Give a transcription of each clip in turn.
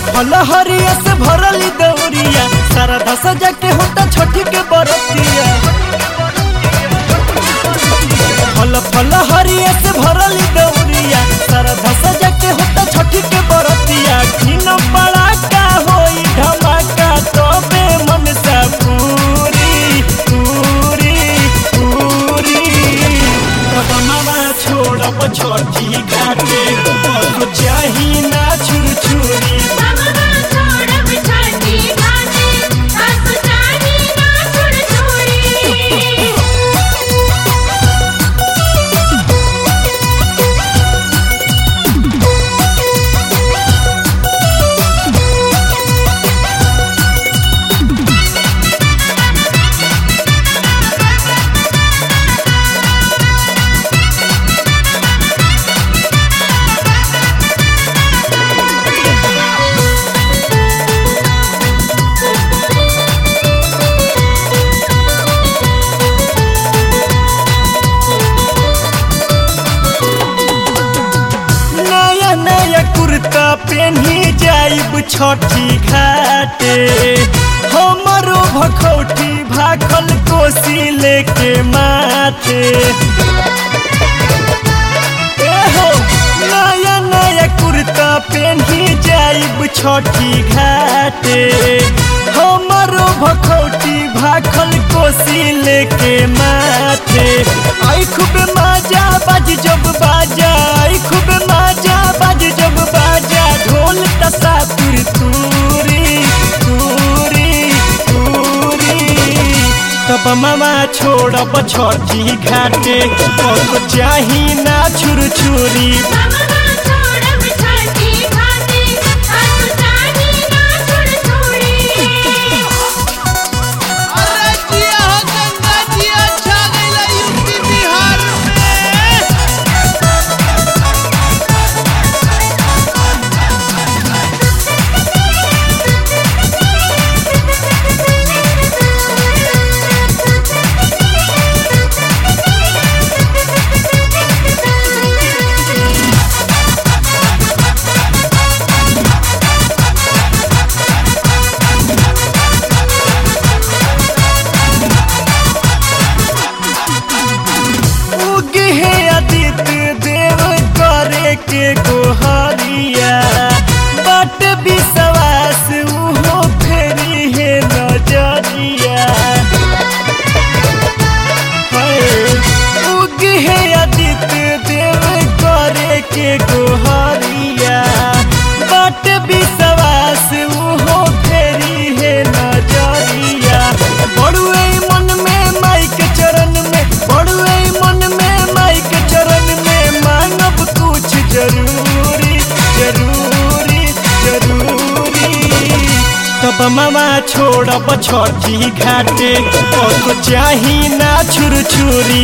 फल हरिया से भरली दौरिया सारा धस जाके होता छठी के बरतिया फल फल हरिया से भरली दौरिया सारा धस जाके होता छठी के बरतिया किन बड़ा का होई धमाका तबे मन सा पूरी पूरी पूरी तब मामा छोड़ब छठी घाटे तो चाही ना छुर छुरी नया नया कुर्ता पहनी जाइब छठी घाटे हमरो भखौटी भाखल कोसी लेके माथे एहो नया नया कुर्ता पहनी जाइब छठी घाटे हमरो भखौटी भाखल कोसी लेके माथे आई खूब मजा बाज जब बाजा आई खूब मजा बाज जब बाजा ढोल तसा तुर तूरी तूरी तूरी तब मामा छोड़ब छठी घाटे और चाही ना छुर छुरी अरे जिया हो गंगा जिया छा गइला यूपी बिहार में उगे हे आदित्य देव करे के गोहरिया बट विश्वास उहो फेरी है नजरिया हाय, उगे हे आदित्य देव करे के गोहरिया बट विश्वास उहो फेरी है नजरिया बड़ुए मन में माई के चरण में बड़ुए मन में माई के चरण में मांगब कुछ जरूरी जरूरी जरूरी तब मामा छोड़ब छठी घाटे और तो चाही ना छुर छुरी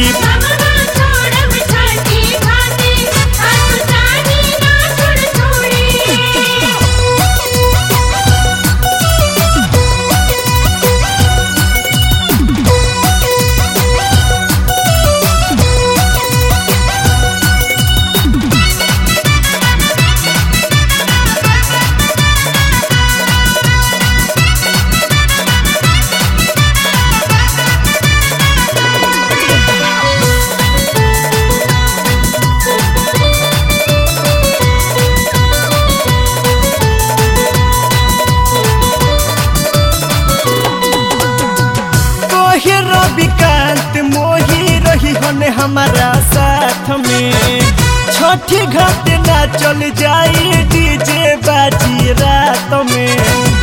कोहे रविकांत मोही रही हन हमारा साथ में छठी घाट ना चल जाई डीजे बाजी रात में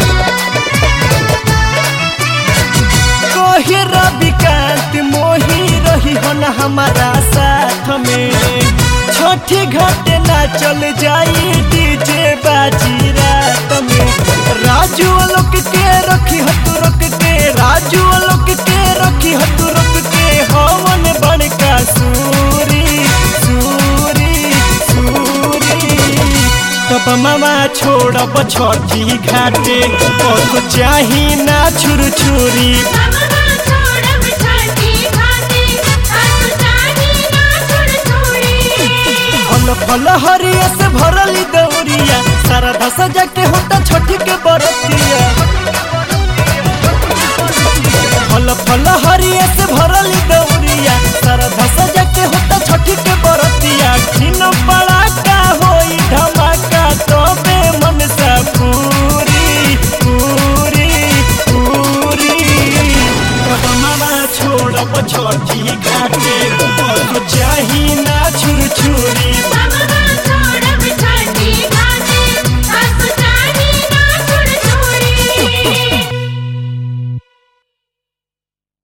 कोहे रविकांत मोही रही हन हमारा साथ में छठी घाट ना चल जाई डीजे बाजी रात में राजू लोक के रखी हत रोक के राजू लोक के रखी हत रोक के हवन बड़का सूरी सूरी सूरी तब मामा छोड़ब छठी घाटे और चाही ना छुर छुरी फल फल हरिया से भरली दौरिया सारा सजा के होता छठी के बरतिया फल फल